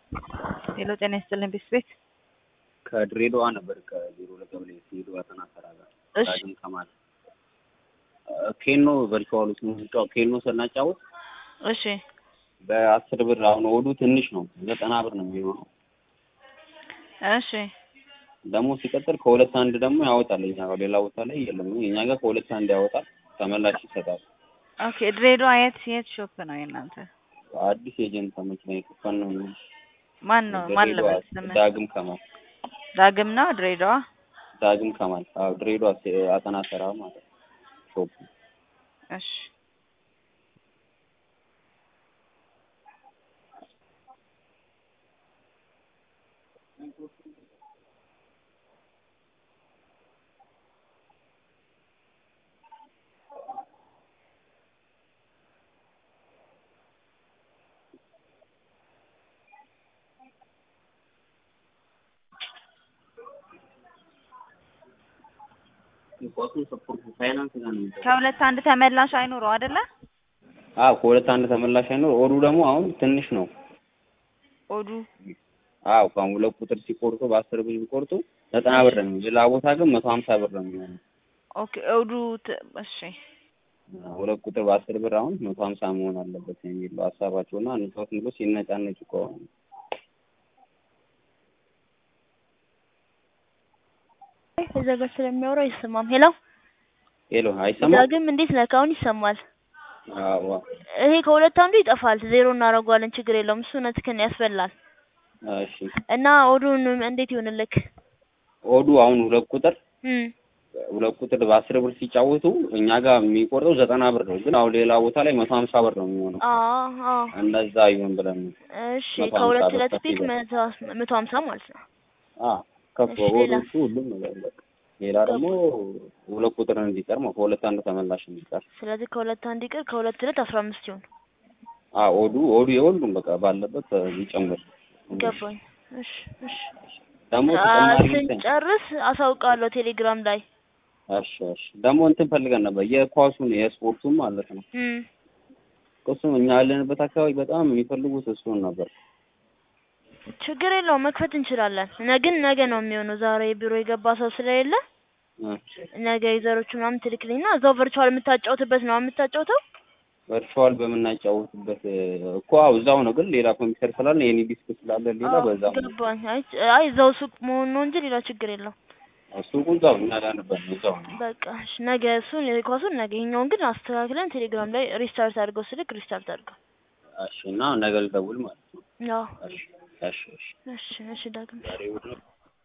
ሄሎ ጤና ይስጥልኝ ቤት ቤት ከድሬዳዋ ነበር ከዜሮ ሁለት ቀበሌ ድሬዳዋ ጠና ተራ ጋር እሺ ዳግም ከማል ኬኖ ቨርቹዋሉ ስንጫወት ኬኖ ስናጫወት እሺ በአስር ብር አሁን ወዱ ትንሽ ነው ዘጠና ብር ነው የሚሆነው እሺ ደግሞ ሲቀጥል ከሁለት አንድ ደግሞ ያወጣል እኛ ጋር ሌላ ቦታ ላይ የለም እኛ ጋር ከሁለት አንድ ያወጣል ተመላሽ ይሰጣል ኦኬ ድሬዳዋ የት የት ሾፕ ነው የእናንተ አዲስ ኤጀንት መኪና የከፈን ነው ማን ነው ማን ድሬዳዋ ልበል ስምህ ዳግም ከማል ዳግም ነው ድሬዳዋ ዳግም ከማል አዎ ድሬዳዋ ሴ- አጠና ተራ ማለት ነው ሾፕ እሺ ፋይናንስ ጋር ነው ከሁለት አንድ ተመላሽ አይኖረው አይደለ አዎ ከሁለት አንድ ተመላሽ አይኖር ኦዱ ደግሞ አሁን ትንሽ ነው ኦዱ አዎ ከአሁን ሁለት ቁጥር ሲቆርጡ በአስር ብር ሲቆርጡ ዘጠና ብር ነው ሌላ ቦታ ግን መቶ ሀምሳ ብር ነው የሚሆነው ኦኬ ኦዱ ት- እሺ ሁለት ቁጥር በአስር ብር አሁን መቶ ሀምሳ መሆን አለበት የሚለው ሀሳባቸው እና ንፋስ ብሎ ሲነጫነጭ ከሆነ እዛ ጋር ስለሚያወራ አይሰማም። ሄሎ ሄሎ አይሰማም ዳግም እንዴት ነህ? አሁን ይሰማል። አዎ ይሄ ከሁለት አንዱ ይጠፋል። ዜሮ እናደርገዋለን። ችግር የለውም። እሱ እውነትህን ያስበላል። እሺ እና ኦዱን እንዴት ይሆንልክ? ኦዱ አሁን ሁለት ቁጥር እም ሁለት ቁጥር በአስር ብር ሲጫወቱ እኛ ጋር የሚቆርጠው ዘጠና ብር ነው ግን አሁን ሌላ ቦታ ላይ መቶ ሀምሳ ብር ነው የሚሆነው አዎ አዎ። እንደዛ ይሁን ብለን ነው እሺ መቶ ሀምሳ ከሁለት ብር ሁለት ከፍ ፒክ ይላል። መቶ መቶ ሀምሳ ማለት ነው። አ ከፍ እሺ፣ ሌላ? ኦዶቹ ሁሉም ነገር በቃ ሌላ ደግሞ ሁለት ቁጥር እንዲቀር ነው ከሁለት አንድ ተመላሽ እንዲቀር ስለዚህ ከሁለት አንድ ይቅር፣ ከሁለት ሁለት አስራ አምስት ይሁን። አ ኦዱ ኦዱ የሁሉም በቃ ባለበት ይጨምር ገባኝ። እሺ እሺ። ደግሞ አ- ተጨማሪ እንትን ስንጨርስ አሳውቃለሁ ቴሌግራም ላይ። እሺ እሺ ደግሞ እንትን ፈልገን ነበር የኳሱን የስፖርቱን ማለት ነው እም እሱም እኛ ያለንበት አካባቢ በጣም የሚፈልጉት እሱን ነበር ችግር የለውም መክፈት እንችላለን። ነ ግን ነገ ነው የሚሆነው። ዛሬ ቢሮ የገባ ሰው ስለሌለ እ ነገ ዩዘሮቹ ምናምን ትልክልኝና እዛው ቨርቹዋል የምታጫውትበት ነው የምታጫውተው። ቨርቹዋል በምናጫወትበት እኮ አዎ እዛው ነው ግን ሌላ ኮምፒውተር ስላለ የኔ ዲስክ ስላለ ሌላ አዎ፣ በዛ ነው ገባኝ። አይ አይ እዛው ሱቅ መሆን ነው እንጂ ሌላ ችግር የለውም። እሱ እዛው እኛ ያለንበት ነው እዛው ነው በቃ እሺ፣ ነገ እሱን የኳሱን ነገ ይሄኛውን ግን አስተካክለን ቴሌግራም ላይ ሪስታርት አድርገው ስልክ ሪስታርት አድርገው። እሺ እና ነገ ልደውል ማለት ነው ያው እሺ እሺ እሺ እሺ እሺ ዳግም ዛሬ እሑድ ነው